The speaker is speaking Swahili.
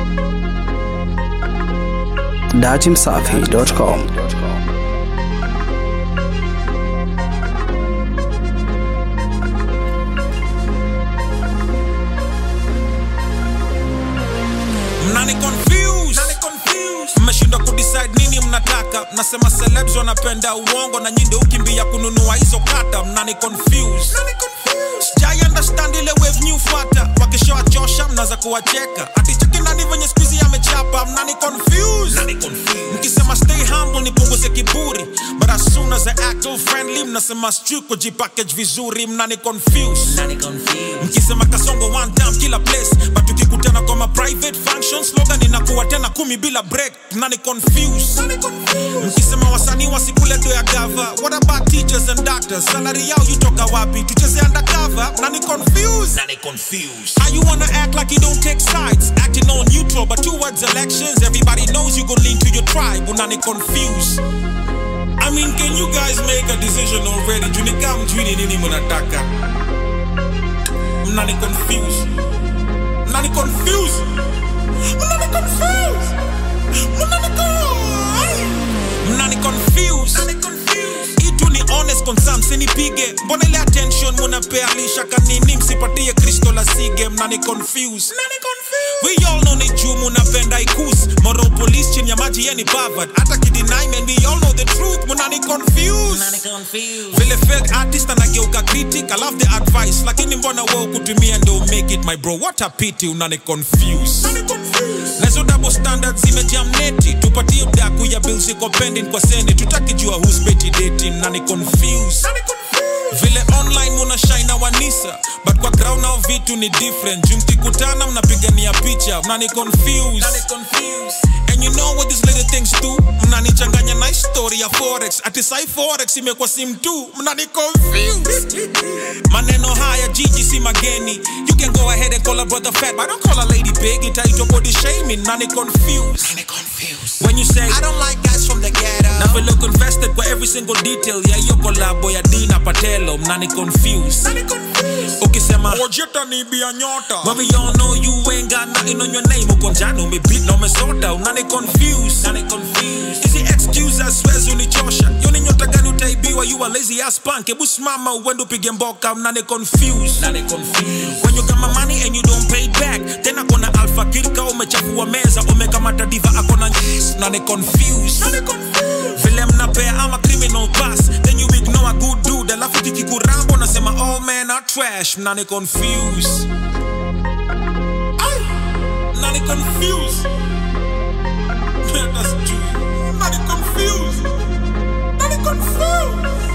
datimsafi.com. mnani confuse mmeshindwa kudecide nini mnataka mnasema celebs wanapenda uongo na nyinde ukimbia kununua hizo kata mnani confuse sijai understand ile wave new fata wakishawachosha mnaza kuwacheka aticheki nani venye skuizi amechapa mnani confuse mkisema stay humble nipunguze kiburi but as soon as I act all friendly mnasema strict kujipackage vizuri mnani confuse mkisema kasongo one time kila place but tukikutana kwa ma private function slogan inakuwa tena kumi bila break mnani confuse mkisema wasanii wasikuleto ya gava what about teachers and doctors salary yao yutoka wapi tucheze undercover mnani confuse how you wanna act like you don't take sides acting all neutral but towards elections everybody knows you gon' lean to your tribe unani confuse I mean, can you guys make a decision already? Tunika mjini nini mnataka? Mnani confuse. Mnani confuse. Mnani confuse. Mnani confuse. Mnani confuse. Itu ni honest concern, sinipige. Mbona ile attention munapea lishaka nini? Msipatie Kristo la sige, mnani confuse. We all know ni juu munapenda ikus Moral police chini ya maji yeni bavad Hata kideny man, we all know the truth Munani confuse vile fake artist anageuka critic I love the advice lakini mbona wewe kutumia ndo make it my bro what a pity unani confuse nazo double standards zimejam neti tupatie udaku ya bills iko pending kwa seni tutakijua who's petty dating nani confuse vile online muna shine wanisa but kwa ground nao vitu ni different juu mkikutana mnapigania picha mnani confuse and you know what these little things do mnanichanganya na story ya forex ati sai forex imekuwa sim tu mnani confuse maneno haya jiji si mageni you can go ahead and call a brother fat but don't call a lady big itaitwa body shaming nani confuse when you say I don't like guys from the ghetto na vile uko invested kwa every single detail ya hiyo kolabo ya Dina Patelo mnani confuse ukisema ojeta ni bia nyota but we all know you ain't got nothing on your name uko njano umebeat na umesota unani confuse nani confuse hizi excuse as swears unichosha yo ni nyota gani utaibiwa you a lazy ass punk hebu simama uende upige mboka mnani confuse nani confuse when you got my money and you don't pay back tena kona alpha kirka umechafua meza umekamata diva akona nani confuse nani confuse vile mnapea ama criminal pass then you ignore a good dude alafu kikikurambo nasema all men are trash mnani confuse Ay, mnani confuse That's true. Mnani confuse Mnani confuse